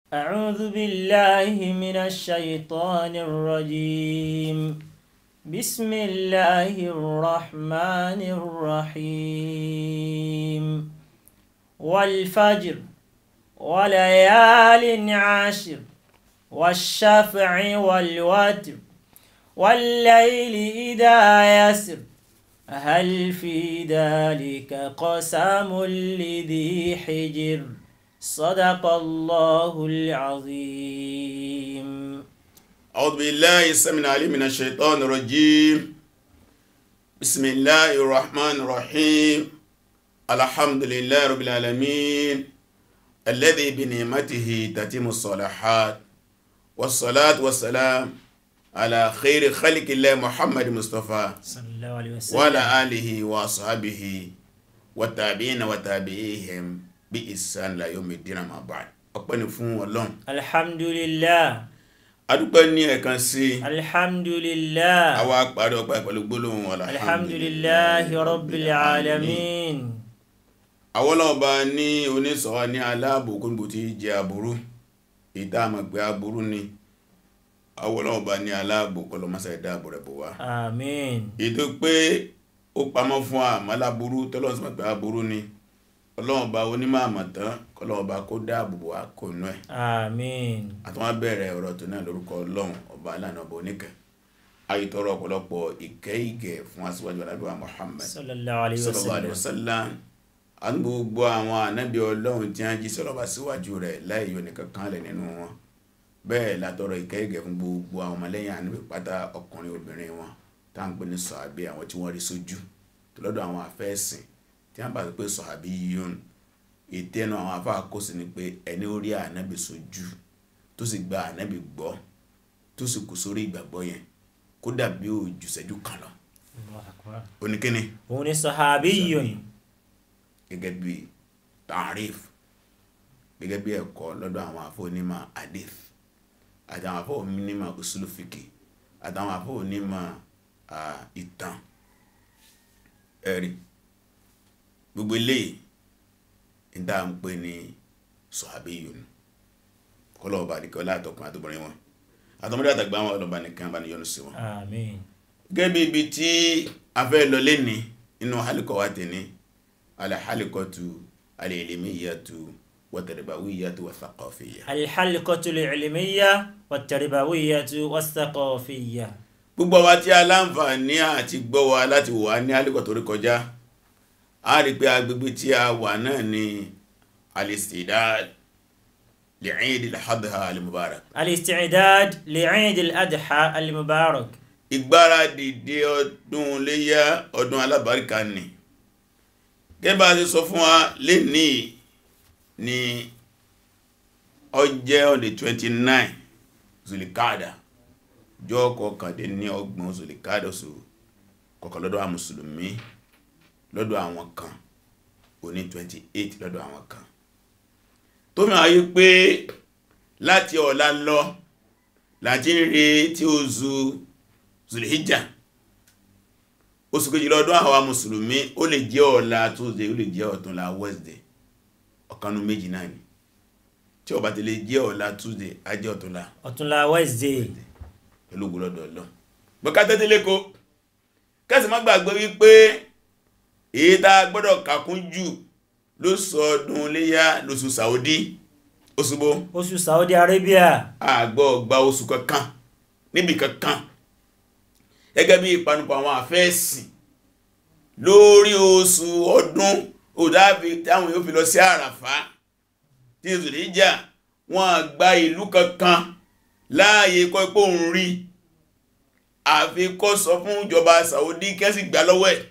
أعوذ بالله من الشيطان الرجيم بسم الله الرحمن الرحيم والفجر وليال عشر والشفع والوتر والليل إذا يسر هل في ذلك قسم لذي حجر صدق الله العظيم أعوذ بالله السميع العليم من الشيطان الرجيم بسم الله الرحمن الرحيم الحمد لله رب العالمين الذي بنعمته تتم الصالحات والصلاة والسلام على خير خلق الله محمد مصطفى صلى الله عليه وسلم وعلى آله وصحبه والتابعين وتابعيهم بإحسان لا يوم الدين ما بعد ọpẹ́ ni fún Ọlọ́run الحمد لله adúpẹ́ ní ẹ̀kan sí الحمد لله àwa parí ọpẹ́ pẹ̀lú gbólóhùn الحمد لله رب العالمين àwọn ọlọ́ọ̀bá ní onísọ̀wá ní aláàbò kúrò tí jẹ aburú ìta àmọ̀ pé aburú ni àwọn ọlọ́ọ̀bá ní aláàbò kọlọmọ́sá ìdáàbò rẹ̀ bò wá آمين ètò pé ó pamọ́ fún àmàláburú tọ́lọ́sọ̀mọ̀ pé aburú ni ọlọ́ọ̀bá onímọ̀ àmọ̀tán kọlọ́ọ̀bá kó dáàbò bò wá kò nú ẹ̀ آمين àtàwọn bẹ̀rẹ̀ ọ̀rọ̀ tó náà lórúkọ ọlọ́run ọba aláàánú ọba oníkẹ́ ayítọrọ ọ̀pọ̀lọpọ̀ ìkẹ́ ìgẹ̀ fún aṣíwájú alábíwá Muhammad صلى الله عليه sallallahu alaihi وسلم wasallam a ní gbogbo àwọn ànábì ọlọ́run tí wọ́n jí sọ́lọ́bà síwájú rẹ̀ láì yọ nìkan kan lẹ̀ nínú wọn bẹ́ẹ̀ látọrọ ìkẹ́ ìgẹ̀ fún gbogbo àwọn ọmọlẹ́yìn ànábì pátá ọkùnrin obìnrin wọn tá à ń pè ní sọ̀hábí àwọn tí wọ́n rí sójú tó lọ́dọ̀ àwọn afẹ́sìn tí wọ́n bá sọ pé sọ̀hábí yíyún ìtẹ́nu àwọn afá kó sí ni pé ẹni ó rí ànábì sójú tó sì gba ànábì gbọ́ tó sì kù sórí ìgbàgbọ́ yẹn kó dàbí òjù ṣẹ́jú kan lọ الله أكبر oníkíní هون صحابي gẹ́gẹ́ bí tarif gẹ́gẹ́ bí ẹ̀kọ́ lọ́dọ̀ àwọn afọ́nímọ̀ hadith àtàwọn afọ́nímọ̀ usulufiki àtàwọn afọ́nímọ̀ ah, ìtàn ẹ̀rí gbogbo eléyìí ìdá ń pè ní sọ̀hábíyùn kọlọ́ọ̀bà nìkan látọkùn àtọ́bìnrin wọn àtọmọdé àtàgbà wọn ọlọ́ba nìkan bá ní yọ́nú sí wọn آمين gẹ́gẹ́ bí ibi tí a fẹ́ lọ lẹ́ni inú hálíkọ̀ wa tẹ̀ní alhálíkọ̀tù alìlímíyàtù wàtàríbàwíyàtù wàthaqafiyya الحلقة العلمية والتربوية والثقافية gbogbo wa tí a láǹfààní àti gbọ́ wa láti wà ní hálíkọ̀ tó rí kọjá a rí pé agbègbè tí a wà náà ni alistidad li'id al-adha al-mubarak الاستعداد لعيد الأضحى المبارك ìgbáradì dé ọdún léyá ọdún alábàríkà ni gẹ́bà ti sọ fún wa lè ní ní ọjẹ́ on the 29 zulikada jọ kọkàndé ní ọgbọ̀n zulikada oṣù kọkàn lọ́dọ̀ àwọn mùsùlùmí lọ́dọ̀ àwọn kan òní 28 lọ́dọ̀ àwọn kan tó mẹ́ ayé pé láti ọ̀la lọ láti ń retí oṣù zulhijjá oṣù kejì lọ́dún àwa mùsùlùmí ó lè jẹ́ ọ̀la tuesday ó lè jẹ́ ọ̀túnla wednesday ọ̀kanú méjì náà ni tí ó bá ti lè jẹ́ ọ̀la tuesday á jẹ́ ọ̀túnla ọ̀túnla Wednesday pẹ̀lú ògbólọ́dọ̀ ọlọ́ gbọ́ká tẹ́tẹ́lé kó kẹ́sì má gbàgbé wípé èyí tá a gbọ́dọ̀ kàkún jù ló sọ ọdún léyá lóṣù saudi oṣùgbó oṣù Saudi Arabia àgbọ̀ gba oṣù kankan níbi kankan gẹ́gẹ́ bí ìpanupọ̀ àwọn àfẹ́ẹ̀sìn lórí oṣù ọdún òdáàfi táwọn yóò fi lọ sí àràfá tí oṣù lè jà wọ́n gba ìlú kankan láàyè kọ́ ipò ń rí àfi kó sọ fún ìjọba Saudi kẹ́sì gbà lọ́wọ́ ẹ̀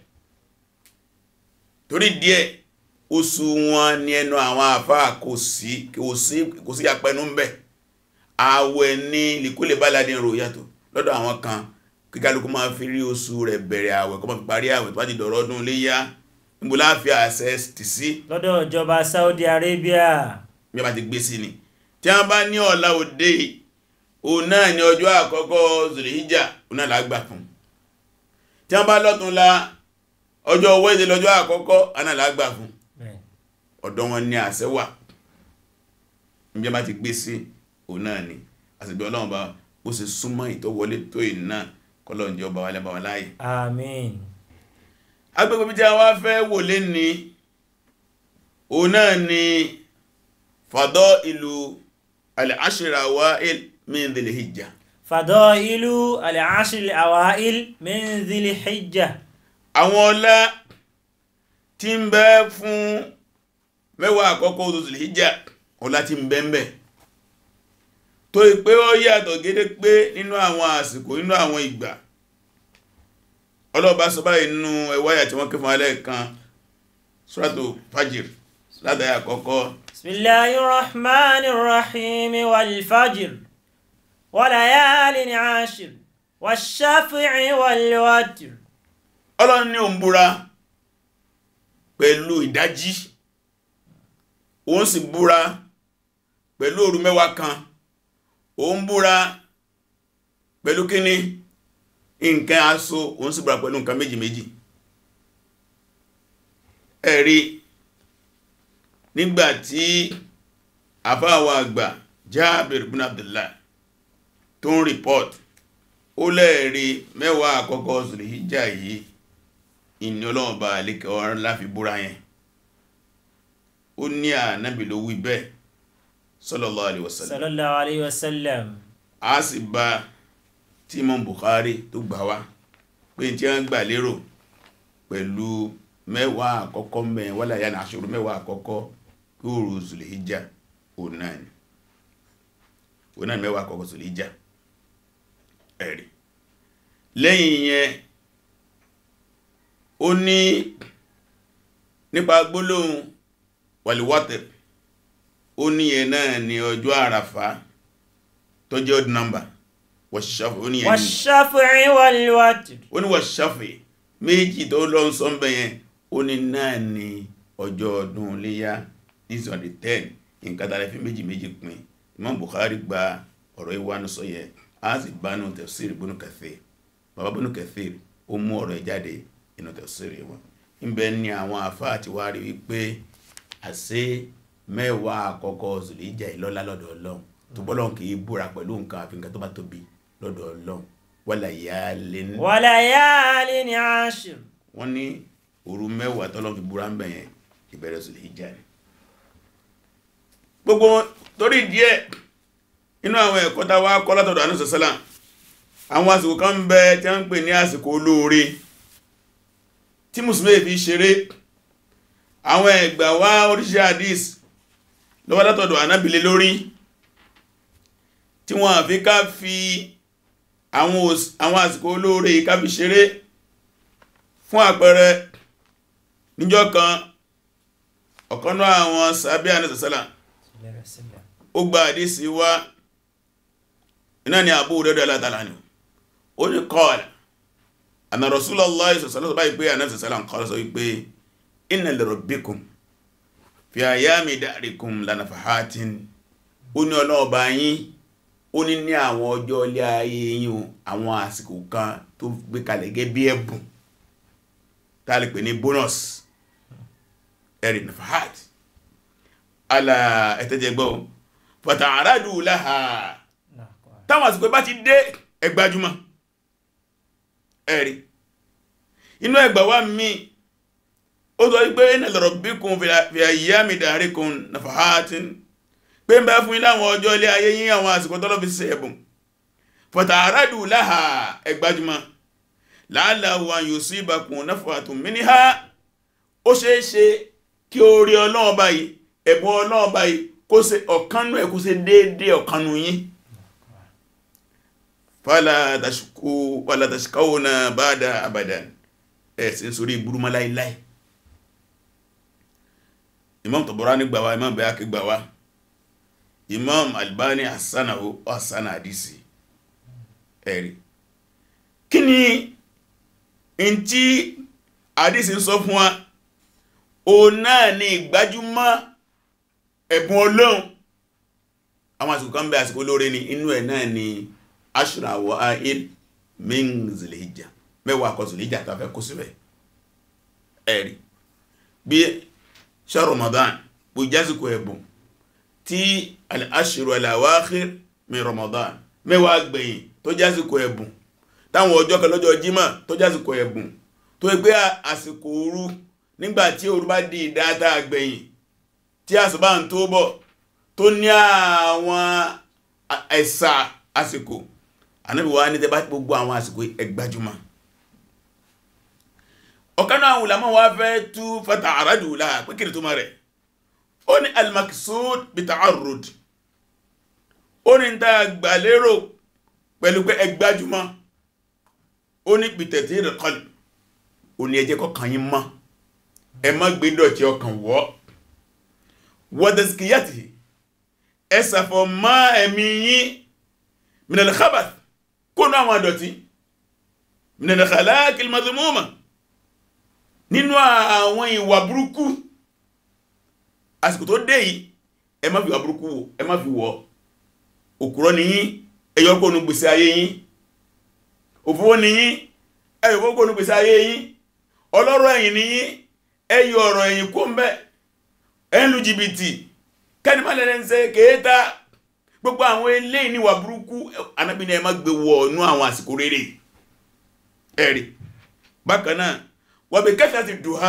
torí díẹ̀ oṣù wọn ni ẹnu àwọn àfá kò sí kò sí apẹnu ń bẹ̀ àwẹ̀ ní lìkúlẹ̀ bá ládín rò yàtọ̀ lọ́dọ̀ àwọn kan kíkálukú máa fi rí oṣù rẹ̀ bẹ̀rẹ̀ àwẹ̀ kó máa fi parí àwẹ̀ tó bá ti dọ̀rọ̀ ọdún léyá níbo láàfí àṣẹ tì sí lọ́dọ̀ ìjọba Saudi Arabia bí a bá ti gbé sí ni tí a bá ní ọ̀la òde òun náà ni ọjọ́ àkọ́kọ́ Zulhijja òun náà lágbà fún tí a bá lọ́tún la ọjọ́ wẹ́dẹ̀ lọ́jọ́ àkọ́kọ́ àná lágbà fún bẹ́ẹ̀ ọ̀dọ̀ wọn ni àṣẹ wà níbi bá ti gbé sí òun náà ni àsìgbé ọlọ́run bá ó sì súnmọ́ ìtọ́wọlé tó ì náà kọ́lọ́run jẹ́ ọba wa lẹ́bàá wa láàyè àmín agbègbè tí a wá fẹ́ wò lé ní òun náà ni fàdọ́ ìlú al-ashra awa'il min dhil hijja fadailu al-ashr al-awail min dhil hijja àwọn ọlá tí ń bẹ fún mẹ́wàá àkọ́kọ́ oṣù dhil hijja ọlá tí ń bẹ ń bẹ tó ìpé ó yàtọ̀ gédé pé nínú àwọn àsìkò nínú àwọn ìgbà ọlọ́ọ̀bá sọ báyìí nínú ẹwáyà tí wọ́n ké fún alẹ́ kan suratu fajr látàrí àkọ́kọ́ bismillahir rahmanir rahim wal fajr wa layalin ashir wash-shafi'i wal watr ọlọ́run ní òun búra pẹ̀lú ìdájí òun sì búra pẹ̀lú òru mẹ́wàá kan òun búra pẹ̀lú kíní nǹkan aṣọ òun sì búra pẹ̀lú nǹkan méjì méjì ẹ̀rí nígbàtí àfáàwà àgbà Jábìr bin Abdullah tó ń report ó lẹ́ẹ̀rí mẹ́wàá àkọ́kọ́ Zulhijja yìí ìní ọlọ́run bá alékẹ́ ọ̀rán láfi búra yẹn ó ní ànábì ló wí bẹ́ẹ̀ sallallahu alaihi wasallam sallallahu alayhi wa sallam a sì bá tí Imam Bukhari tó gbà wá pé tí wọ́n gbà lérò pẹ̀lú mẹ́wàá àkọ́kọ́ mẹ́ wala yá ní aṣòro mẹ́wàá àkọ́kọ́ kí ó rú Zulhijja òun náà ni òun náà ni mẹ́wàá àkọ́kọ́ Zulhijja ẹ̀rí lẹ́yìn yẹn ó ní nípa gbólóhùn wàlíwátẹ̀ ó ní yẹn náà ni ọjọ́ àràfà tó jẹ́ odd number wàṣàfẹ́ ó ní yẹn ni wash-shafi'i wal watr ó ní wàṣàfẹ́ méjì tó lọ ń sọ bẹ̀ yẹn ó ní náà ni ọjọ́ ọdún léyá this on the ten nǹkan tààrẹ fi méjì méjì pín Imam Bukhari gba ọ̀rọ̀ ìwánu sọ yẹ a sì bá nù tafsir Ibn Kathir bàbá Ibn Kathir ó mú ọ̀rọ̀ ẹ̀ jáde inú tafsir wọn níbẹ̀ ni àwọn àfá àti wá rí wípé àṣẹ mẹ́wàá àkọ́kọ́ Zulhijja ìlọ́lá lọ́dọ̀ Ọlọ́run tó bọ́lọ́n kì í búra pẹ̀lú nǹkan àfi nǹkan tó bá tóbi lọ́dọ̀ Ọlọ́run wala yalin wa layalin ashir wọ́n ní òru mẹ́wàá tọ́lọ́ fi búra ń bẹ̀ yẹn ìbẹ̀rẹ̀ Zulhijja ni gbogbo torí díẹ̀ inú àwọn ẹ̀kọ́ tá wá kọ́ látọ̀dọ̀ àánú sọ̀sọ́là àwọn àsìkò kan ń bẹ tí wọ́n ń pè ní àsìkò olóore tí mùsùlùmí fi ṣeré àwọn ẹgbà wá oríṣẹ́ hadis lọ́wọ́ látọ̀dọ̀ ànábìlẹ̀ lórí tí wọ́n àfi ká fi àwọn òs- àwọn àsìkò olóore yìí ká fi ṣeré fún àpẹẹrẹ níjọ́ kan ọ̀kanú àwọn sàbí àníṣàsálà ó gba àdísí wá iná ni Abu Hurairah alátàlá ni ó ní qala anna Rasulullah sallallahu alaihi pé àníṣàsálà ń kọ́ sọ wípé inna li rabbikum fi ayami da'rikum lanafahatin ó ní ọlọ́ọ̀bá yín ó ní ní àwọn ọjọ́ ilé ayé yín o àwọn àsìkò kan tó gbé kalẹ̀ gẹ́ bí ẹ̀bùn tá a lè pè ní bonus ẹ̀rì nafahat ala ẹ̀tẹ́jẹgbọ́ fata àrádù láha táwọn àsìkò bá ti dé ẹgbàjúmọ̀ ẹ̀rì inú ẹgbà wá mi ó sọ wípé inna li rabbikum fi ayyami da'rikum nafahatin pé ń bá fún ilé àwọn ọjọ́ ilé ayé yín àwọn àsìkò tọ́lọ́ fi ṣe ẹ̀bùn fata àrádù láha ẹgbàjúmọ̀ láàláwọ̀ yusibakum nafahatun minha ó ṣeéṣe kí o rí ọlọ́run báyìí ẹ̀bùn ọlọ́run báyìí kó ṣe ọ̀kanú ẹ̀ kó ṣe déédé ọ̀kanú yín fala tashku wala tashkawna ba'da abadan ẹ̀ sí sórí ìgbúrúmọ́ láíláí imam Tabarani gbà wá imam Bayhaqi gbà wá imam Albani hasanahu hasana hadisi ẹ̀rí kí ni in tí hadisi ń sọ fún wa o náà ni ìgbájúmọ́ ẹ̀bùn ọlọ́run àwọn àsìkò kan bẹ àsìkò olóore ni inú ẹ̀ náà ni ashra awa'il min Zulhijja mẹ́wàá kọ Zulhijja tó fẹ́ kó síbẹ̀ ẹ̀rí bí ṣe Ramadan bó jásìkò ẹ̀bùn tí al-ashru al-awakhir min Ramadan mẹ́wàá gbẹ̀yìn tó jásìkò ẹ̀bùn táwọn ọjọ́ kan lọ́jọ́ jímọ̀ tó jásìkò ẹ̀bùn tó gbé àsìkò òru nígbàtí òru bá di ìdáta gbẹ̀yìn tí àsùbá ń tó bọ̀ tó ní àwọn ẹ̀sà àsìkò Ànábì wa ní tẹ́bá gbogbo àwọn àsìkò ẹgbàjúmọ̀ ọ̀kanà àwọn ulama wa fẹ́ tú fata àrádù láà pé kìrì tó má rẹ̀ ó ní al-maqsud bita'arrud ó ní ta gbàlérò pẹ̀lú pé ẹgbàjúmọ̀ ó ní bitathir al-qalb ó ní ẹjẹ́ kọkàn yín mọ́ ẹ má gbé dọ̀tí ọkàn wọ́ wa tazkiyatihi ẹ ṣàfọ̀ mọ́ ẹ̀mí yín min al-khabath kónú àwọn àdọ̀tí min al-khalaq al-madhmuma nínú àwọn ìwà burúkú àsìkò tó dé yìí ẹ má fi wà burúkú wò ẹ má fi wọ́ òkúrọ́ ni yín ẹyọ kónú gbèsè ayé yín òfúwó ni yín ẹyọ kónú gbèsè ayé yín ọlọ́rọ̀ ẹ̀yìn ni yín ẹyọ ọ̀rọ̀ ẹ̀yìn kó ń bẹ́ ẹ̀ ń lu jìbìtì kẹ́ni má lẹ́lẹ́ ń ṣe kéèta gbogbo àwọn eléyìí níwà burúkú Ànábì ní ẹ má gbé wọ inú àwọn àsìkò rere ẹ̀rì bákan náà wọ́n bí kẹta ti dùhá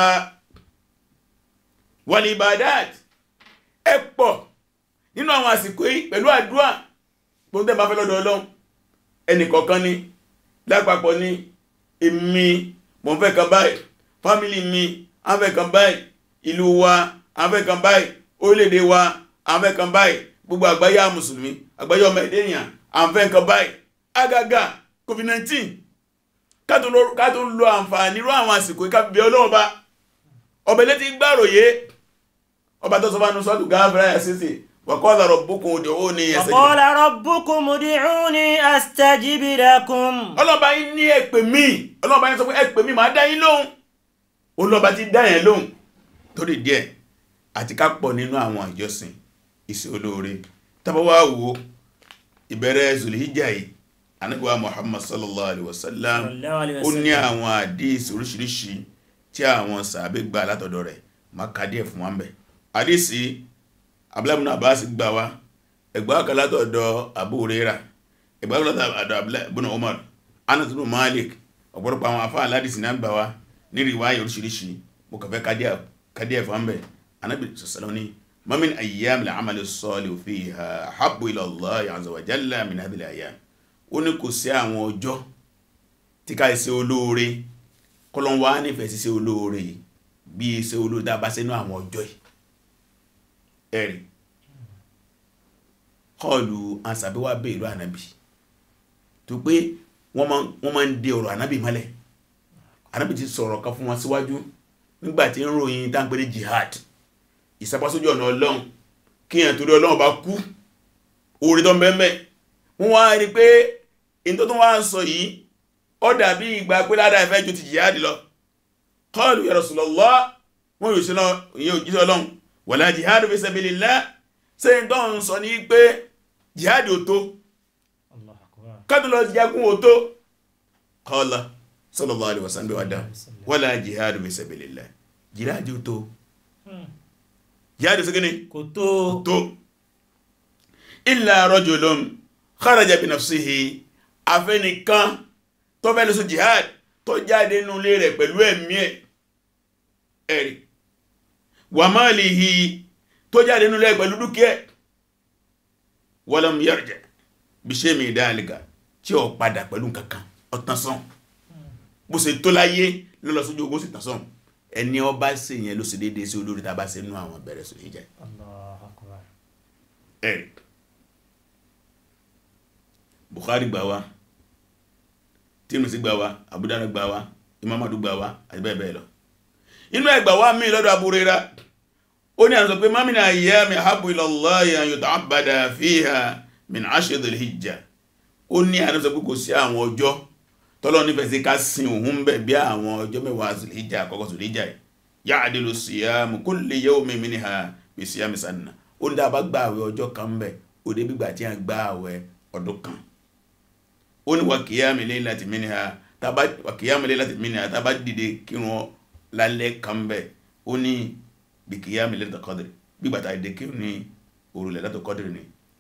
wal ibadat ẹ pọ̀ nínú àwọn àsìkò yìí pẹ̀lú àdúrà tó ń tẹ́ bá fẹ́ lọ́dọ̀ Ọlọ́run ẹnìkọ̀ọ̀kan ni lápapọ̀ ni èmi mo fẹ́ kan báyìí fámílì mi a fẹ́ kan báyìí ìlú wa a fẹ́ kan báyìí orílẹ̀-èdè wa a fẹ́ kan báyìí gbogbo àgbáyé mùsùlùmí àgbáyé ọmọ ẹ̀dẹ́ èèyàn a fẹ́ kan báyìí agaga covid-19 kátó lo àǹfààní rú àwọn àsìkò ìkàbí ọlọ́run bá ọbẹ̀ létí gbàròyé ọba tó sọ bá nù sọ́tù gáfẹ́rẹ́ ẹ̀sìsì wa qala rabbukum ud'uni wa qala rabbukum ud'uni astajib lakum ọlọ́ba yín ní ẹ̀pẹ̀ mí ọlọ́ba yín sọ pé ẹ̀pẹ̀ mí máa dá yín lóhùn olọ́ba ti dá yẹn lóhùn torí díẹ̀ àti ká pọ̀ nínú àwọn ìjọsìn iṣẹ́ olóore tàbí wá wo ìbẹ̀rẹ̀ zulhijjá yìí anábíwá muhammad sallallahu alaihi wasallam ó ní àwọn àdíìsì oríṣiríṣi tí àwọn sàábé gbà látọ̀dọ̀ rẹ̀ ma ká díẹ̀ fún wọn bẹ̀ àdíìsì abúlábùnà abbas gbà wá ẹgbà kan látọ̀dọ̀ abu huraira ẹgbà kan látọ̀dọ̀ abúlábùnà umar anas bin malik ọ̀pọ̀lọpọ̀ àwọn afá aládìsì náà gbà wá ní riwaya oríṣiríṣi mo kàfẹ́ ká díẹ̀ fún wọn bẹ̀ anábì sọ̀sọ̀lọ́ ní ما من أيام العمل الصالح فيها أحب إلى الله عز وجل من هذه الأيام ó ní kò sí àwọn ọjọ́ tí ká ṣe olóore kọlọ́n wá nífẹ̀ẹ́ sí ṣe olóore bí ṣe olóore tá a bá sínú àwọn ọjọ́ yìí ẹ̀rì kọlù ansàbíwá bẹ́ ìlú ànábì tó pé wọ́n máa ń dé ọ̀rọ̀ ànábì mọ́lẹ̀ ànábì ti sọ̀rọ̀ kan fún wọn síwájú nígbàtí ń ròyìn tá ń pè ní jihad ìsapásójú ọ̀nà ọlọ́run kí èyàn torí ọlọ́run bá kú orí tó mẹ́mẹ́ wọ́n wá rí pé in tó tún wá ń sọ yìí ó dàbí ìgbà pé ládá ìfẹ́ ju ti jihadi lọ qalu ya Rasulullah wọ́n yóò síná ìyẹn òjíṣẹ́ ọlọ́run wala jihadu fi sabilillah ṣe ń tó ń sọ ní pé jihadi ò tó kádùn lọ jagun ò tó qala sallallahu alaihi wasallam wádà wala jihadu fi sabilillah jihadi ò tó jihadi sí gíní kò tó tó illa rajulun kharaja bi nafsihi afẹ́nìkan tó fẹ́ lọ sí jihad tó jáde nínú ilé rẹ̀ pẹ̀lú ẹ̀mí ẹ̀ ẹ̀rì wa malihi tó jáde nínú ilé pẹ̀lú dúkìá walam yarja bi shay'in min dhalika tí ó padà pẹ̀lú kankan ọ̀tán sán bó ṣe tó láyé lọ́lọ́ sójú ogun sì tán sán ẹni ọba ṣe yẹn ló ṣe déédéé sí olórí tàbá ṣe nú àwọn bẹ̀rẹ̀ sórí ìjà Allahu Akbar ẹ̀rì Bukhari gbà wá Tirmidhi gbà wá Abu Dawud gbà wá imamadu gbà wá àti bẹ́ẹ̀ bẹ́ẹ̀ lọ inú ẹgbà wá mí lọ́dọ̀ Abu Hurairah ó ní àwọn sọ pé mamina ayyami ahabbu ila Allahi an yuta'abbada fiha min ashri dhil hijja ó ní àwọn sọ pé kò sí àwọn ọjọ́ tọ́lọ́ nífẹ̀ẹ́ sí ká sin òun bẹ̀ bí àwọn ọjọ́ mẹ́wàá dhil hijja àkọ́kọ́ dhil hijja ya'dilu siyamu kulli yawmin minha bi siyami sanna ó ní dábàá gbà àwẹ̀ ọjọ́ kan bẹ̀ ó dé gbígbà tí a gbà àwẹ̀ ọdún kan ó ní wà kìyàmì laylati minha tàbá wà kìyàmì laylati minha tàbá dìde kírun lálẹ́ kan bẹ̀ ó ní bí kìyàmì laylatul qadr gbígbà tá a dìde kírun ní òru laylatul qadr ni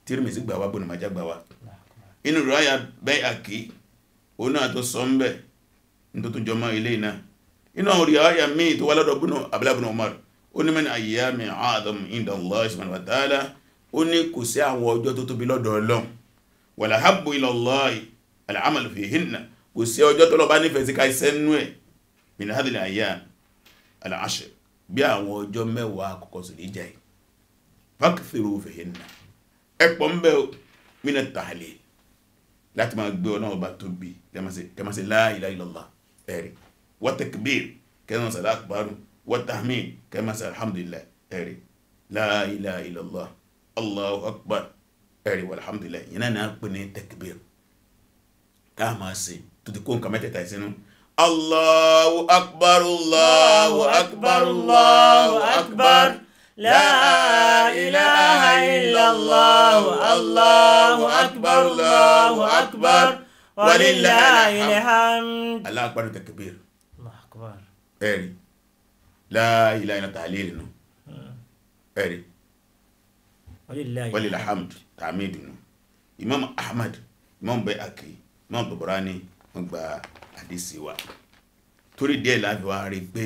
Tirmidhi gbà wá Ibn Majah gbà wá inú riwaya Bayhaqi òun náà tó sọ ń bẹ̀ ní tó tún jọ mọ́ ilé náà inú àwọn riwaya míì tó wá lọ́dọ̀ búnú Abdullah ibn Umar ó ní min ayyami a'zam inda Allah subhanahu wa ta'ala ó ní kò sí àwọn ọjọ́ tó tóbi lọ́dọ̀ Ọlọ́run wala habbu ila Allah al-amal fihinna kò sí ọjọ́ tó lọ bá nífẹ̀ẹ́ sí ká iṣẹ́ nú ẹ̀ min hadhihi al-ayyam al-ashr bí àwọn ọjọ́ mẹ́wàá àkọ́kọ́ sí ní jẹ́ fakthiru fihinna ẹ̀pọ̀ ń bẹ́ min at-tahlil láti máa gbé ọ̀nà ọba tó bí kẹmàsí la ilaha illallah ẹ̀rí wa takbir kẹmàsí al-akbar wa tahmid kẹmàsí alhamdulillah ẹ̀rí la ilaha illallah allahu akbar ẹ̀rí walhamdulillah yẹn náà pè ní takbir ká máa ṣe tó ti kó nǹkan mẹ́tẹ̀ẹ̀ta ìsinú allahu akbar allahu akbar allahu akbar لا إله إلا الله الله أكبر الله أكبر ولله الحمد Allah akbar takbir الله أكبر ẹ̀rí la ilaha illa tahlil nù ẹ̀rí ولله walil hamd tàmídì nù imam ahmad imam Bayhaqi imam Tabarani wọ́n gba àdísì wa torí díẹ̀ láti wá rí pé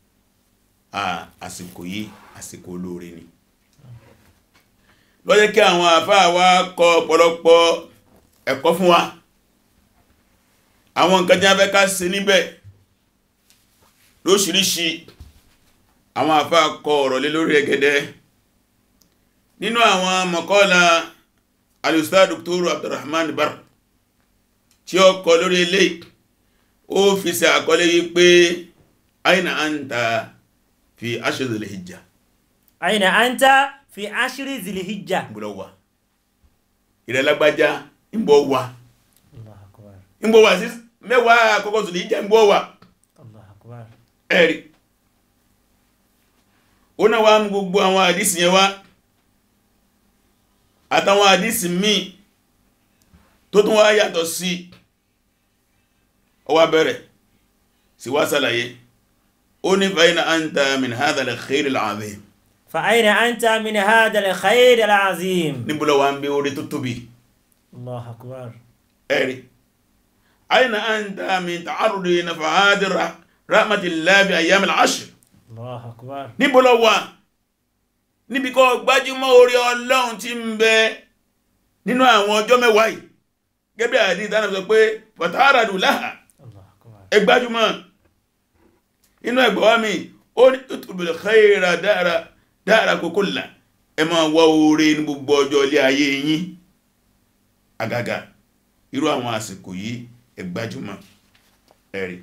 àsìkò yìí àsìkò olóore ni ló jẹ́ kí àwọn àfáà wa kọ ọ̀pọ̀lọpọ̀ ẹ̀kọ́ fún wa àwọn nǹkan tí a fẹ́ ká ṣe níbẹ̀ lóṣìíríṣìí àwọn àfáà kọ ọ̀rọ̀ lé lórí ẹgẹdẹ nínú àwọn mọ̀kọ́lá al-Ustad Dr. Abdurrahman Bar tí ó kọ lórí ilé ó fi ṣe àkọlé yìí pé aina anta fi ashri dhil hijja أين أنت في عشر ذي الحجة gbọ́dọ̀ wà ìrẹ́lágbájá ń bọ̀ wà الله أكبر ń bọ̀ wà sí mẹ́wàá àkọ́kọ́ dhil hijja ń bọ̀ wà الله أكبر ẹ̀rí ó náà wá mú gbogbo àwọn àdísì yẹn wá àtàwọn àdísì míì tó tún wá yàtọ̀ sí ó wá bẹ̀rẹ̀ sí wá sàlàyé ó ní fàyínà anta min hadha al-khayr al-azim فأين أنت من هذا الخير العظيم níbúlọ̀ wá ń bí orí tó tóbi الله أكبر ẹ̀rí aina anta min ta'arrudi nafahadi rahmatillahi bi ayyam al-ashr الله أكبر níbo lọ wà níbi kọ́ gbájúmọ́ orí ọlọ́run tí ń bẹ nínú àwọn ọjọ́ mẹ́wàá yìí gẹ́gẹ́ bí àdí ìdáná sọ pé fàtàràdù láhà الله أكبر ẹ gbájúmọ́ inú ẹgbẹ̀wá mi ó ní tutubul khaira dára dára kulla ẹ máa wá oore ní gbogbo ọjọ́ ilé ayé yín àgàgà irú àwọn àsìkò yìí ẹ gbájúmọ́ ẹ̀rí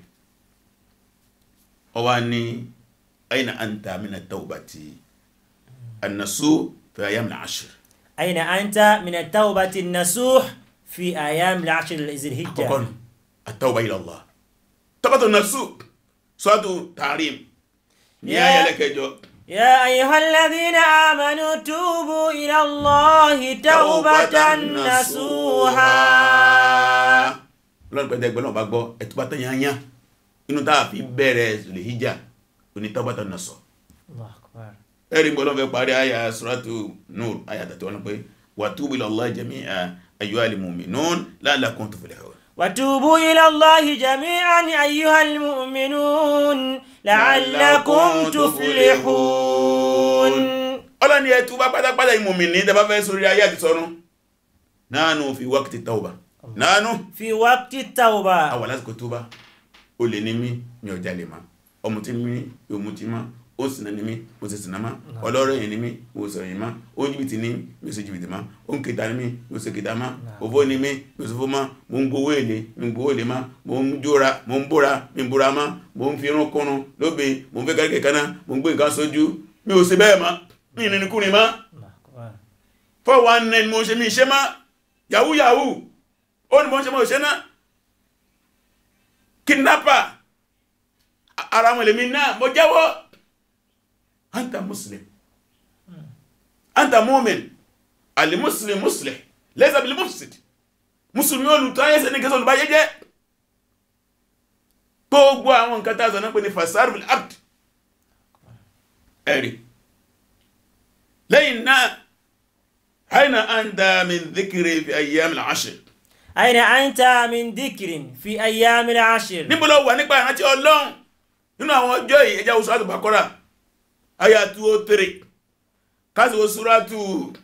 ó wá ní aina anta mina tawbati annasu fi ayyam al-ashr أين أنت من التوبة النسوح في أيام العشر ذي الحجة àkọ́kọ́ nù at-tawba ila Allah tawbatu nasu suratu tahrim ní Yeah. ayẹlẹ́kẹjọ يا أيها الذين آمنوا توبوا إلى الله توبة نسوحا lọ́nà pẹ̀lú ẹgbẹ́ náà bá gbọ́ ẹ̀tùbá tán yányá inú tàà fi bẹ̀rẹ̀ Zulhijja oní tawbata nasu الله أكبر ẹ̀rí gbọ́dọ̀ fẹ́ parí àyà suratu Nur àyà tàtí wọn pé wa tubu ila Allah jami'a ayyuhal mu'minun la'allakum tuflihun وتوبوا إلى الله جميعا أيها المؤمنون لعلكم تفلحون ọlọ́ni ẹ̀tù bá pátápátá ìmòmìnì tẹbá fẹ́ sórí ayé àti sọ́run nánú fi wákìtì tauba nánú في وقت التوبة àwà lásìkò tó bá o lè ní mí mi ò jalè má ọmọ tí mi ò mú ti má ó ṣìnà ní mí mo sì ṣìnà má ọlọ́rọ̀ yìí ní mí mo sọ yìí má ó ń jìbìtì ní mi ò ṣe jìbìtì má ó ń kẹta ní mí mi ò ṣe kẹta má òfó ní mí mi ò ṣe fó má mo ń gbowó èlé mi ń gbowó èlé má mo ń jóra mo ń bóra mi ń bóra má mo ń fi irun kúrun lóbe mo ń fẹ́ kárí kẹ̀kẹ́ náà mo ń gbé nǹkan sójú mi ò ṣe bẹ́ẹ̀ má mi ì nínú kúrin má الله أكبر four one nine mo ṣe mi ṣe má yahoo yahoo ó ní mo ṣe mo ṣe náà kidnapper a- ara wọn lèmi náà mo jẹ́wọ́ anta muslim anta mu'min alimuslim muslim laysa bil mufsid musulmi olùtọ́ ayẹ́sẹ̀ ní kẹsàn olùbáyé jẹ́ gbogbo àwọn nǹkan tàà sọ náà pé ní fasad bil abd ẹ̀rí lẹ́yìn náà aina anta min dhikri fi ayyam al-ashr أين أنت من ذكر في أيام العشر níbo ló wà nípa ìrántí ọlọ́run nínú àwọn ọjọ́ yìí ẹjá oṣù àtùbàkọ́rà aya 203 káàsì oṣù rátù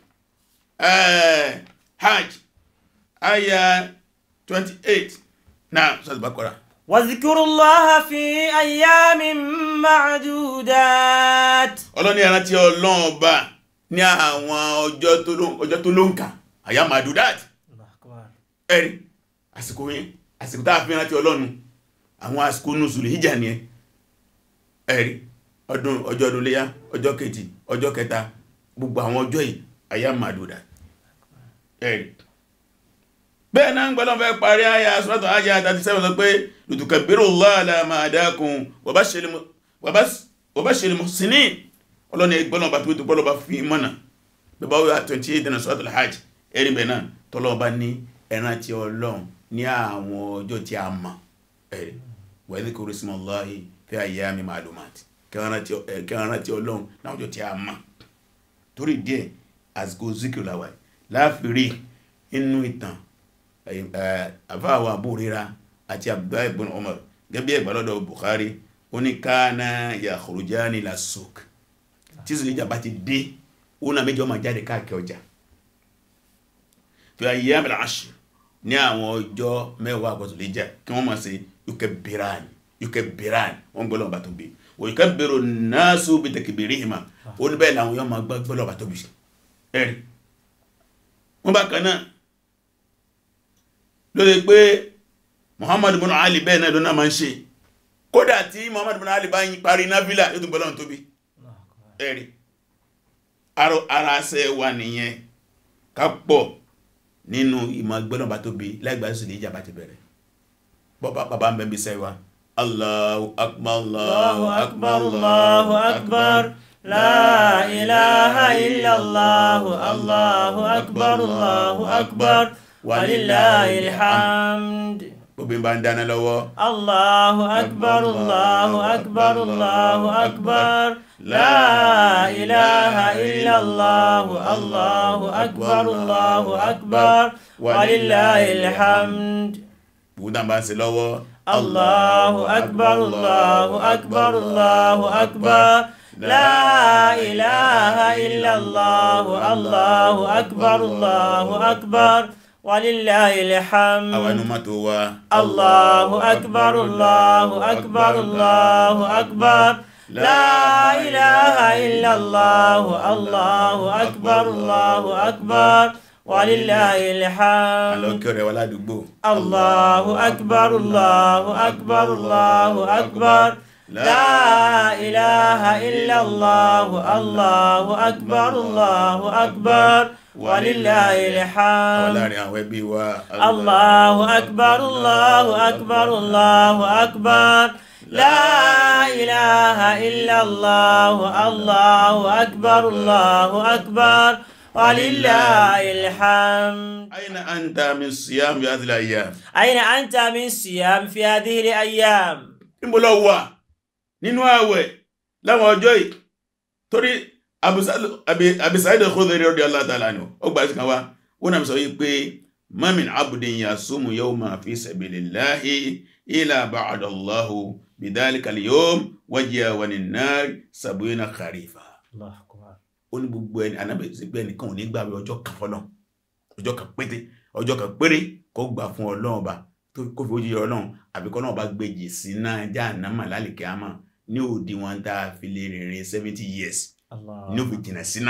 hajj aya 28 náà oṣù àtùbàkọ́rà واذكروا الله في أيام معدودات ọlọ́ni ìrántí ọlọ́run ọba ní àwọn ọjọ́ tó ló- ọjọ́ tó ló ń kà àyà madudat الله أكبر ẹ̀rí àsìkò yẹn àsìkò tá a fi rántí ọlọ́run àwọn àsìkò nùsùlù hijja ni ẹ ẹ̀rí ọdún ọjọ́ ọdún léyá ọjọ́ kejì ọjọ́ kẹta gbogbo àwọn ọjọ́ yìí àyà madudat ẹ̀rí bẹ́ẹ̀ náà ń gbọ́dọ̀ fẹ́ parí àyà sọ́tọ̀ àyà 37 sọ pé litukabbirullaha ala ma hadakum wa bashiril mu- wa bas- wa bashiril muhsinin ọlọ́ni ẹgbọ́nà bá tó tó gbọ́dọ̀ bá fi mọ́nà bẹ́bá wíwá 28 dínà sọ́tọ̀ hajj ẹ̀rí bẹ́ẹ̀ náà tọ́lọ́ bá ní ẹran tí ọlọ́run ní àwọn ọjọ́ tí a mọ̀ ẹ̀rí wa dhkuru ismallahi fi ayyami ma'lumat kẹran tí ọlọ́run ní àwọn ọjọ́ tí a mọ̀ torí díẹ̀ àsìkò zikir làwà láàfírí inú ìtàn àfáàwà àbúrírà àti Abdullahi ibn Umar gẹ́bí ẹgbàlọ́dọ̀ Bukhari ó ní kana yakhrujani ila suq tí Zulhijja bá ti dé ó náà méjì ọmọ jáde káàkiri ọjà fi ayyam al-ashr ní àwọn ọjọ́ mẹ́wàá àkọ́ Zulhijja kí wọ́n máa ṣe yukabbirani yukabbirani wọ́n gbọ́lọ̀ bá tó bí wa yukabbiru an-nasu bi takbirihima ó ní bẹ́ẹ̀ làwọn yọ́ máa gbọ́lọ̀ bá tó bí ẹ̀rí wọ́n bá kan náà ló lè pé Muhammad bin Ali bẹ́ẹ̀ náà ló náà máa ń ṣe kódà tí Muhammad bin Ali bá yí parí náfílà yóò tún gbọ́lọ̀ tó bí الله أكبر ẹ̀rí Arọ- ara ṣe wà nìyẹn ká pọ̀ nínú ìmọ̀ gbọ́nà bá tóbi láìgbà sí ní ìjàmbá ti bẹ̀rẹ̀ bọ́bá bàbá ń bẹ̀bí sẹ́wà Allahu akbar الله أكبر الله أكبر لا إله إلا الله الله أكبر الله أكبر ولله الحمد gbogbo bá ń dáná lọ́wọ́ الله أكبر الله أكبر الله أكبر لا إله إلا الله الله أكبر الله أكبر ولله الحمد gbogbo tá bá ń ṣe lọ́wọ́ الله أكبر الله أكبر الله أكبر لا إله إلا الله الله أكبر الله أكبر ولله àwọn الحمد inú mọ́tò wa الله أكبر الله أكبر الله أكبر لا إله إلا الله الله أكبر الله أكبر ولله الحمد àlọ́kẹ́ rẹ̀ wà ládùúgbò الله أكبر الله أكبر الله أكبر لا إله إلا الله الله أكبر الله أكبر ولله àwọn الحمد láàrin àwọn ẹbí wa الله أكبر الله أكبر الله أكبر لا إله إلا الله الله أكبر الله أكبر ولله الحمد أين أنت من صيام في هذه الأيام أين أنت من صيام في هذه الأيام؟ níbo lọ wà nínú ààwẹ̀ láwọn ọjọ́ yìí torí Abi Sa'id al-Khudri radiyallahu ta'ala anhu ó gbà sí kan wá ó náà sọ yìí pé ma min abdin yasumu yawman fi sabilillahi illa ba'ada Allahu bidhalika al-yawm wajhahu 'anin nar sab'ina kharifa الله أكبر ó ní gbogbo ẹni anábẹ̀ sí pé ẹnìkan ò ní gbàwé ọjọ́ kan fọ́lọ́ ọjọ́ kan pété ọjọ́ kan péré kó gbà fún ọlọ́run ọba tó kó fi ojú yọ ọlọ́run àbí kọ́ náà bá gbèjì sí náà jáànámà lálìkẹ́ àmà ní òdi wọn tá a fi lè rìnrìn seventy years ní الله òfin jìnà síná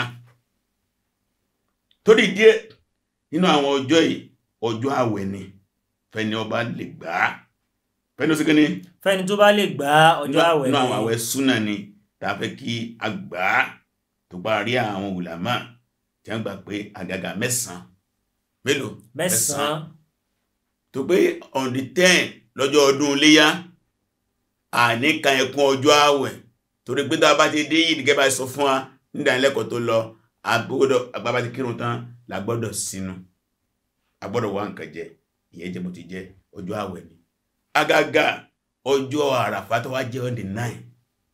torí díẹ̀ nínú àwọn ọjọ́ yìí ọjọ́ àwẹ̀ ni fẹ́ni ọba lè gbà á fẹ́ni ó sì kíní fẹ́ni tó bá lè gba ọjọ́ àwẹ̀ nínú àwọn ni àwẹ̀ súnà ni tá a fẹ́ kí a gbà á tó bá rí àwọn ulama tí wọ́n gbà pé àgàgà mẹ́sàn-án mélòó mẹ́sàn-án tó pé on the ten lọ́jọ́ ọdún iléyá àníkà ẹkún ọjọ́ àwẹ̀ torí pé tá a bá ti dé yìí gẹ́gẹ́ bá sọ fún wa nídánilẹ́kọ̀ọ́ tó lọ agbọ́dọ̀ agbábá ti kírun tán la gbọ́dọ̀ sínú agbọ́dọ̀ wá nǹkan jẹ ìyẹn jẹ́ mo ti jẹ ọjọ́ àwẹ̀ ni àgàgà ọjọ́ àràfà tó wá jẹ́ on the nine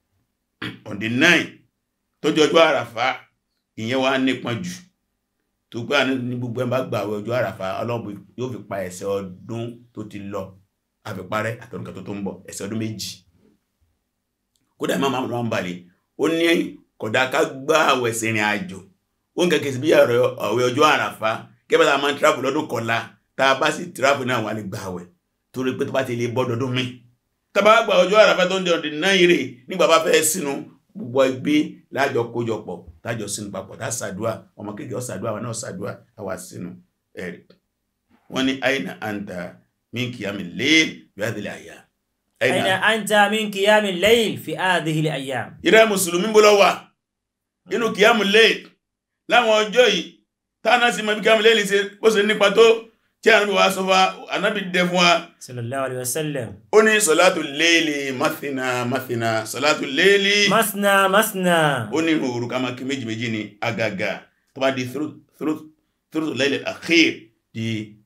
on the nine tó jẹ́ ọjọ́ àràfà ìyẹn wá nípọn jù tó gbá ní gbogbo ẹ̀ bá gbà àwẹ̀ ọjọ́ àràfà ọlọ́run yóò fi pa ẹ̀ṣẹ̀ ọdún tó ti lọ àfipárẹ́ àtọ́nùkà tó tó ń bọ̀ ẹ̀ṣẹ̀ ọdún méjì kódà máa máa máa ń balẹ̀ ó ní kódà ká gbá àwẹ̀ sìnrìn àjò ó ń kẹ́kẹ́ sí bí àwẹ̀ ọjọ́ àràfà kẹ́bẹ́ tá a máa ń travel lọ́dún kọlá tá a bá sì travel náà wà lè gbà àwẹ̀ torí pé tó bá ti lè bọ́ dọdún mi tá a bá gba ọjọ́ àràfà tó ń di ọdún náà yìí nígbà bá fẹ́ sínú gbogbo ẹgbẹ́ lájọ kójọpọ̀ tájọ sínú papọ̀ tá sàdúà ọmọ kéèké ó sàdúà àwọn náà sàdúà àwa sínú ẹ̀rì wọ́n ní àyìnà àǹtà min kìyàmì lẹ́ẹ̀l bí adìlẹ̀ àyà Aina anta min qiyamil layl fi hadhihi al-ayyam. ìrẹ́ mùsùlùmí bó lọ wà nínú kìyàmù lẹ́ẹ̀l láwọn ọjọ́ yìí táwọn sì mọ bí kìyàmù lẹ́ẹ̀l ṣe bó ṣe nípa tó tí ànábì wa sọ fún wa ànábì dẹ fún wa Sallallahu alaihi wasallam. ó ní sọ̀látù lẹ́ẹ̀lì máthìnà máthìnà sọ̀látù lẹ́ẹ̀lì Masna masna. ó ní òru ká máa kí méjì méjì ní agaga tó bá di through lẹ́lẹ̀ akhir di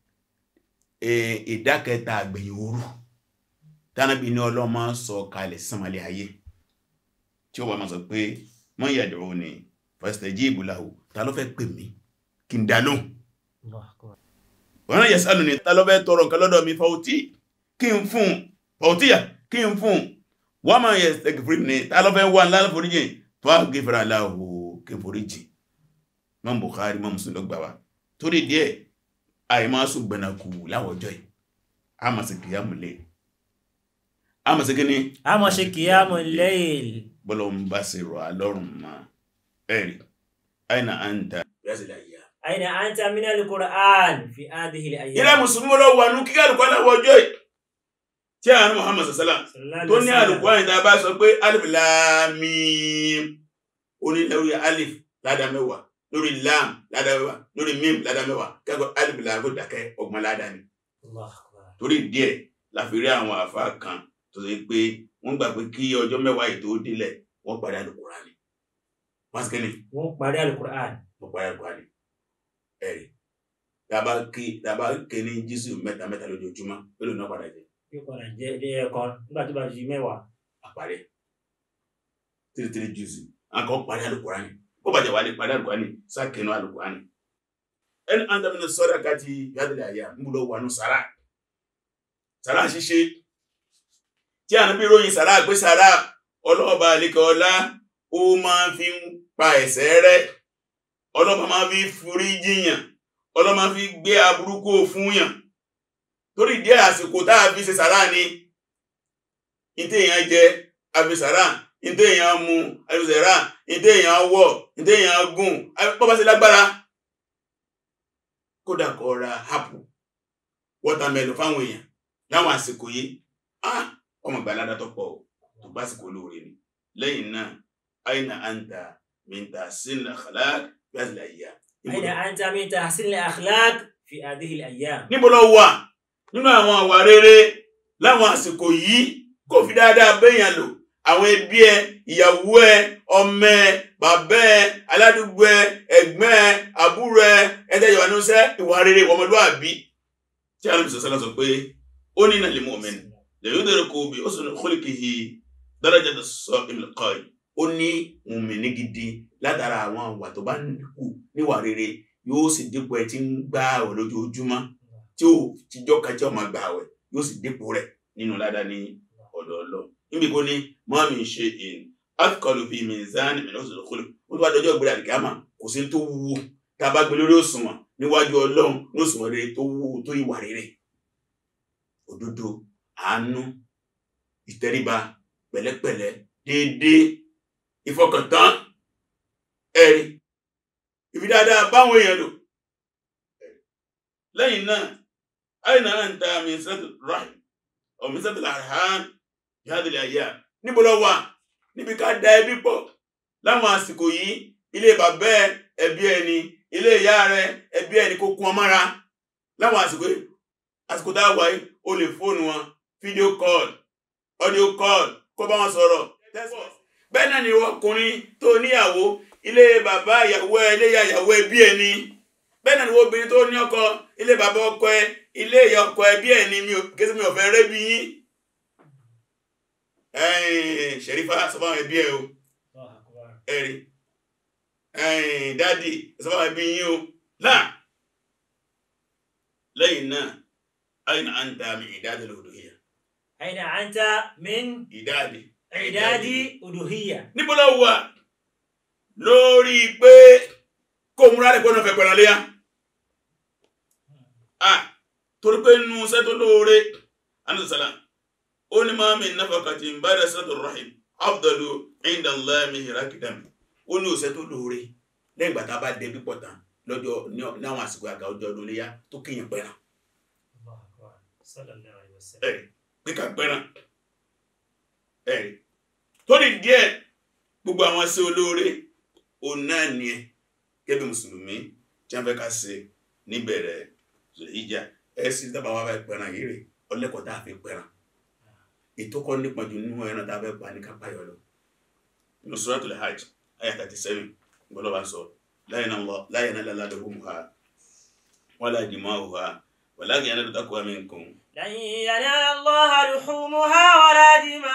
ìdákẹta àgbẹ̀yìn òru tánàbí ní ọlọ́mọ sọ kalẹ̀ sánmàlẹ̀ ayé tí ó wà máa sọ pé mọ́ yàdùrú ni fastajibu lahu ta ló fẹ́ pè mí kí n dá lóhùn Allahu akbar. wọ́n náà yẹ̀sánù ni ta ló fẹ́ tọrọ nǹkan lọ́dọ̀ mi fàútí kí n fún fàútíyà kí n fún wọ́n máa yẹ sẹ́gìfìrí ni ta ló fẹ́ wà láàrín foríjì fàgìfìrà láhù kí n foríjì mọ́ Bukhari mọ́ Muslim ló gbà wá torí díẹ̀ àìmásùn gbẹ̀nàkù láwọjọ́ yìí a máa sì kìyàmù lé a máa sì kí ni A máa ṣe qiyamul layl. bọ́lọ̀ ń bá sí rọ̀ alọ́rùn ma ẹ̀rì àìnà àǹtà Aina anta min al-Qur'an fi hadhihi al-ayyam. ilẹ̀ musulmi lọ wà ní kíkà àlùkọ́ láwọjọ́ yìí tí a ní Muhammad sallam Sallallahu tó alaihi ní wasallam. àlùkọ́ àyíká bá sọ pé alif láàmìm ó ní lórí alif ládá mẹ́wàá lórí lam ládá mẹ́wàá lórí mim ládá mẹ́wàá kẹ́kọ̀ọ́ alif láàgó dákẹ́ ọgbọ̀n ládá ni Allahu akbar. torí díẹ̀ la fi rí àwọn àfa kan tó ṣe pé wọ́n gbà pé kí ọjọ́ mẹ́wàá yìí tó délẹ̀ wọ́n parí Al-Qur'ani wọ́n sì kẹ́ni Wọ́n parí al-Qur'an. wọ́n parí Al-Qur'ani ẹ̀rí dábà kí dábà ké ní jísù mẹ́ta mẹ́ta lójoojúmọ́ pẹ̀lú náà padà jẹ Yóò padà jẹ́ ilé ẹ̀kọ́ nígbà tó bá di mẹ́wàá. àparí three three jísù àkọ́ parí Al-Qur'ani bó bàjẹ́ wà lè parí Al-Qur'ani sákẹ́nu Al-Qur'ani ẹni àndàmínà sọ́dà káti yádìlẹ̀ àyà ń búlọ̀ wà ní sàrà sàrà ṣíṣe tí a níbi ròyìn sàrà pé sàrà ọlọ́ọ̀bà àlekẹ́ ọlá ó máa fi ń pa ẹ̀ṣẹ̀ rẹ̀ ọlọ́ọ̀bà máa fi forí jiyàn ọlọ́ọ̀bà máa fi gbé aburúkú fún yàn torí díẹ̀ àsìkò tá a fi ṣe sàrà ni ìtẹ́ èèyàn jẹ àfi sàrà ìtẹ́ èèyàn mu àfi sàrà ìtẹ́ èèyàn wọ̀ ìtẹ́ èèyàn gùn bọ́bá sí lágbára kódà kó ra hapu wọ́tàmẹ́lò fáwọn èèyàn láwọn àsìkò yìí ah ọmọ ìgbà aládá tó pọ̀ tó bá sì kò lóore ni lẹ́yìn náà aina anta min tahsin al-akhlaq fi hadhihi al-ayyam Aina anta min tahsin al-akhlaq fi hadhihi al-ayyam. níbo ló wà nínú àwọn àwà rere láwọn àsìkò yìí kò fi dáadáa bẹ́yàn lò àwọn ẹbí ẹ ìyàwó ẹ ọmọ ẹ bàbá ẹ aládùúgbò ẹ ẹ̀gbọ́n ẹ àbúrò ẹ ẹtẹjọ wà níṣẹ́ ìwà rere ọmọlúwàbí tí a lè sọ sọlá sọ pé ó ní nàlẹ mu'min lẹ́yìn òdòdó kò bí ó sọ khuliqihi darajata as-sa'im al-qa'im ó ní mùmìnì gidi látara àwọn àwà tó bá ń kù níwà rere yóò sì dípò ẹ tí ń gbá àwẹ̀ lójoojúmọ́ tí ó tíjọ́ kájọ́ máa gbà àwẹ̀ yóò sì dípò rẹ̀ nínú ládá ní ọ̀dọ̀ Ọlọ́run níbi kó ní ma min shay'in athqalu fi mizan min husnil khuluq ó tó bá dọjọ́ ìgbéra àdìgámà kò sí tó wúwo tá a bá gbé lórí òṣùwọ̀n níwájú Ọlọ́run ní òṣùwọ̀n rere tó wúwo tó ìwà rere òdodo àánú ìtẹríba pẹ̀lẹ́pẹ̀lẹ́ déédéé ìfọkàntán ẹ̀rí ìfi dáadáa báwọn èèyàn lò lẹ́yìn náà àìnà àǹtà mísàtì rahim ọ̀ mísàtì arham yádìlẹ̀ àyà níbo lọ wà níbi ká da ẹbí pọ̀ láwọn àsìkò yìí ilé bàbá ẹ ẹbí ẹni ilé ìyá rẹ ẹbí ẹni kó kún ọmọra láwọn àsìkò yìí àsìkò tá a wà yìí o lè fóònù wọn fídíò call audio call kó bá wọn sọ̀rọ̀ bẹ́ẹ̀ náà ni ọkùnrin tó níyàwó ilé bàbá ìyàwó ẹ ilé ìyá ìyàwó ẹbí ẹni bẹ́ẹ̀ náà ni obìnrin tó ní ọkọ ilé bàbá ọkọ ẹ ilé ìyá ọkọ ẹbí ẹni mi ò kéṣe mi ò fẹ́ rẹ́ bí yín ẹ̀yìn ṣẹ̀rífà sọ fáwọn ẹbí ẹ o ẹ̀rí ẹ̀yìn dáàdì sọ fáwọn ẹbí yín o láà lẹ́yìn náà aina anta min ìdádi al-uluhiyya أين أنت من ìdádi إعداد ألوهية níbo ló wà lórí pé kó múra lè gbọ́nà fẹ́ pẹ̀ràn léyà ah torí pé nínú iṣẹ́ tó lóore anúsàlá ó ní máa min nafaqatin ba'da siratir rahim afdalu inda Allah min hirakidam ó ní òṣẹ́ tó lóore lẹ́yìn ìgbà tá a bá dé pípọ̀ tán lọ́jọ́ ní àwọn àsìkò àga ọjọ́ ọdún léyà tó kíyàn pẹ̀ràn الله أكبر صلى الله عليه وسلم ẹ̀rí pé ká pẹ̀ràn ẹ̀rí tó ní díẹ̀ gbogbo àwọn sí olóore òun náà ni ẹ gẹ́gẹ́ mùsùlùmí tí wọ́n fẹ́ ká ṣe níbẹ̀rẹ̀ ìjà ẹ sì dábàá wá fẹ́ pẹ̀ràn yìí rè ọlẹ́kọ̀ọ́ tá a fi pẹ̀ràn ètò kan nípa jù nínú ẹran tá a fẹ́ pa ní kápá yọ lọ nínú suratul hajj ayé thirty seven gbọ́dọ̀ bá sọ la yanala luhumuha wala dima'uha walakin yanalu taqwa minkum لن ينال الله لحومها ولا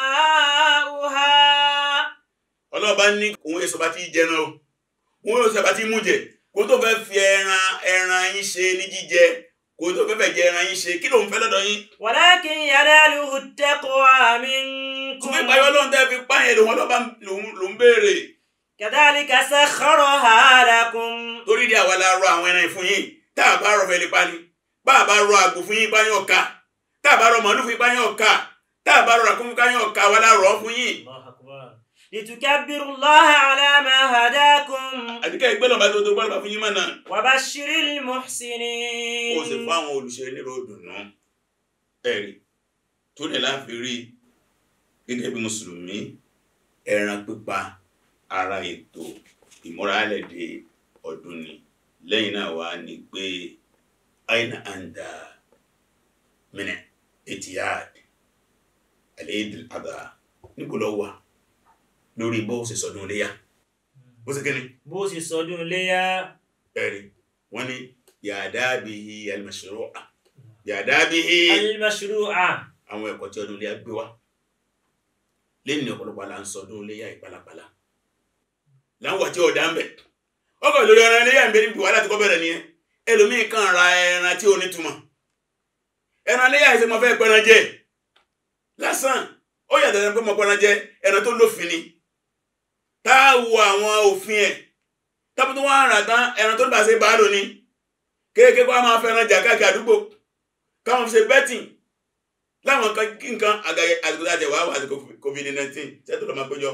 دماؤها ọlọ́ọ̀bá ní òun èso bá ti jẹran o òun èso bá ti mú jẹ kó tó fẹ́ fi ẹran ẹran yín ṣe ní jíjẹ kó tó fẹ́ fẹ́ jẹ ẹran yín ṣe kí ló ń fẹ́ lọ́dọ̀ yín ولكن يناله التقوى kò منكم fi payọ́ lóhun tẹ́ fi páyẹ̀ lòun ọlọ́ba lòun lòun béèrè كذلك سخرها لكم torí di àwa la rọ àwọn ẹran yìí fún yín tá a bá rọ fẹ́ lè pa ni bá a bá rọ àgbò fún yín páyọ̀ ọ̀ka tá a bá rọ màálù fún yín páyọ̀ ọ̀ka tá a bá rọ ràkúnmí páyọ̀ ọ̀ka wa la rọ fún yín الله أكبر لتكبروا الله على ما هداكم àdìkẹ́ ìgbẹ́ lọ́ba tó tó gbọ́dọ̀ bá fún yín mọ̀ náà وبشر ó sì المحسنين fún àwọn olùṣe nírò dùnú ẹ̀rí tó ní láfi rí gẹ́gẹ́ bí mùsùlùmí ẹran pípa ara ètò ìmúralẹ̀dẹ̀ ọdún ni lẹ́yìn náà wà ní pé aina anda mẹ́nẹ̀ etihad al-Eid al-Adha níbo ló wà lórí bó ṣe sọdún léyà bó ṣe kíni bó sì sọdún léyà ẹ̀rí wọ́n ní yàdábìhì al-mashru'a yàdábìhì al-mashru'a àwọn ẹ̀kọ́ tí ọdún léyà gbé wá lẹ́yìn ní ọ̀pọ̀lọpọ̀ là ń sọdún léyà ìpalapala láwọn tí ọ̀dà ń bẹ̀ ọkọ̀ lórí ọ̀rọ̀ léyà ń bẹ níbi wàhálà tí kò bẹ̀rẹ̀ nìyẹn ẹlòmíì kan ra ẹran tí ò ní túmọ̀ ẹran léyà ìṣe mo fẹ́ pẹran jẹ lásán ó yàtọ̀ ẹran pé mo pẹran jẹ ẹran tó lófin ni tá a wo àwọn òfin ẹ̀ tọ́pọ̀ tó wọ́n rà tán ẹran tó bá ṣe bá lò ní kéèké kó a máa fẹ́ràn jà káàkiri àdúgbò káwọn fi ṣe betting láwọn kan kí nǹkan àgàyẹ àsìkò tá a jẹ wàá wà àsìkò covid-19 sẹ́tò lọ́ọ́ máa péjọ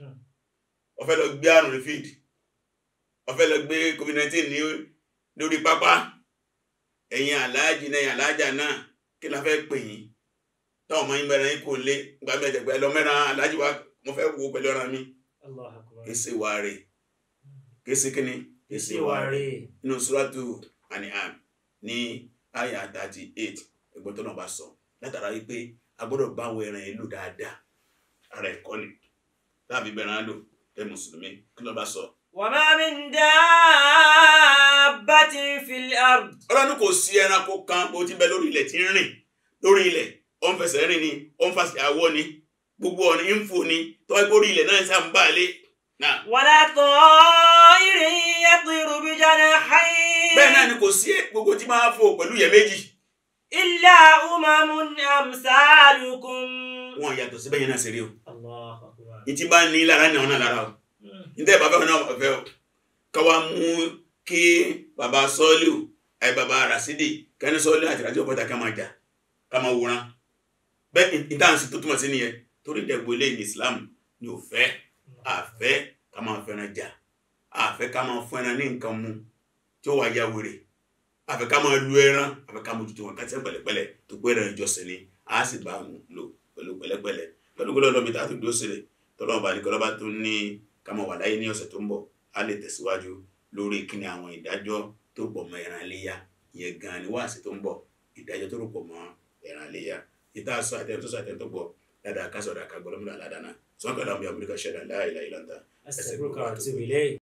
ó fẹ́ lọ gbé àrùn ní field ó fẹ́ lọ gbé covid-19 ní lórí pápá ẹ̀yin aláàjì náà ẹ̀yin aláàjà náà kí la fẹ́ pè yín táwọn ọmọ yín mẹ́rin yín kò lé gba mẹ́tẹ̀ẹ̀gbẹ́ ẹ lọ mẹ́rin aláàjì wa mo fẹ́ wo pẹ̀lú ọ̀ràn mi Allah akbar kèsì wà rè kèsì kíni kìsì wà rè nínú suratu An'am ní àyà thirty eight ẹgbẹ́ tó náà bá sọ látara wípé a gbọ́dọ̀ bá àwọn ẹran ìlú dáadáa ara ẹ̀kọ́ ni láàbí bẹ̀rẹ̀ á lò ẹ mùsùlùmí kí ló bá sọ. وما من دابة في الأرض ọlọ́run kò sí ẹranko kan bó ti bẹ lórí ilẹ̀ tí ń rìn lórí ilẹ̀ ó ń fẹsẹ̀ rìn ni ó ń fàṣẹ àwọ̀ ni gbogbo ọ̀nà ń fò ni tọ́wọ́ pé orí ilẹ̀ náà ń sá ń bá a lé náà. ولا طائر يطير بجناحين bẹ́ẹ̀ náà ni kò sí gbogbo tí máa fò pẹ̀lú ìyẹ́ méjì إلا أمم أمثالكم wọn yàtọ̀ síbẹ̀ yẹn náà ṣe rí o الله أكبر ní tí bá ní lára ní ọ̀nà lára o níta ìbá fẹ́ náà fẹ́ o káwa mú kí baba sọ́ọ́lù àì baba rasidi kẹ́ni sọ́ọ́lù àti ràjọ́ bọ́ta ká máa jà ká máa wòran bẹ́ẹ̀ ìdáhùnsí tó túmọ̀ sí nìyẹn torí ìdẹ̀gbò ilé ní Islam ni ò fẹ́ àfẹ́ ká máa fẹ́ràn jà àfẹ́ ká máa fún ẹran ní nǹkan mu tí ó wà ya wèrè àfẹ́ ká máa lu ẹran àfẹ́ ká mójútó wọn kásẹ̀ pẹ̀lẹ́pẹ̀lẹ́ tó pé ẹran ìjọsìn ni a sì bá wọn lò pẹ̀lú pẹ̀lẹ́pẹ̀lẹ́ pẹ̀lú gbọ́dọ̀ lọ́bi tá a tó dúró sílẹ̀ tọ́lọ́mọ bá ní kọ́lọ́bá tó ní ká máa wà láyé ní ọ̀sẹ̀ tó ń bọ̀ a lè tẹ̀síwájú lórí kíni àwọn ìdájọ́ tó pọ̀ mọ́ ẹran iléyà ìyẹn gan ni wáàsí tó ń bọ̀ ìdájọ́ tó rò pọ̀ mọ́ ẹran iléyà ìta sọ àtẹ̀tẹ̀ tó sọ àtẹ̀tẹ̀ tó gbọ́ dáadáa kásọ̀ dáa ká gbọ́dọ̀ múlò àládàá náà sọ́kànlá ọmọ ìyàwó ṣẹ̀dá láìláìláńtà أستغفرك وأتوب إليك